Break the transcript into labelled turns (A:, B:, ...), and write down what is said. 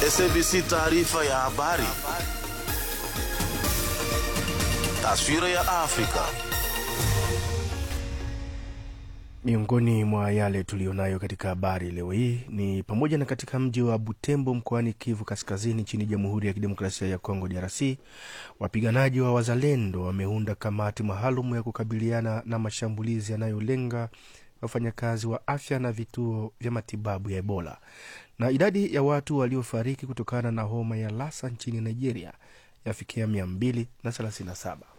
A: SABC taarifa ya habari. Taswira ya Afrika.
B: Miongoni mwa yale tuliyonayo katika habari leo hii ni pamoja na katika mji wa Butembo mkoani Kivu Kaskazini nchini Jamhuri ya Kidemokrasia ya Kongo DRC, wapiganaji wa Wazalendo wameunda kamati maalum ya kukabiliana na mashambulizi yanayolenga wafanyakazi wa afya na vituo vya matibabu ya Ebola. Na idadi ya watu waliofariki kutokana na homa ya Lassa nchini Nigeria yafikia 237.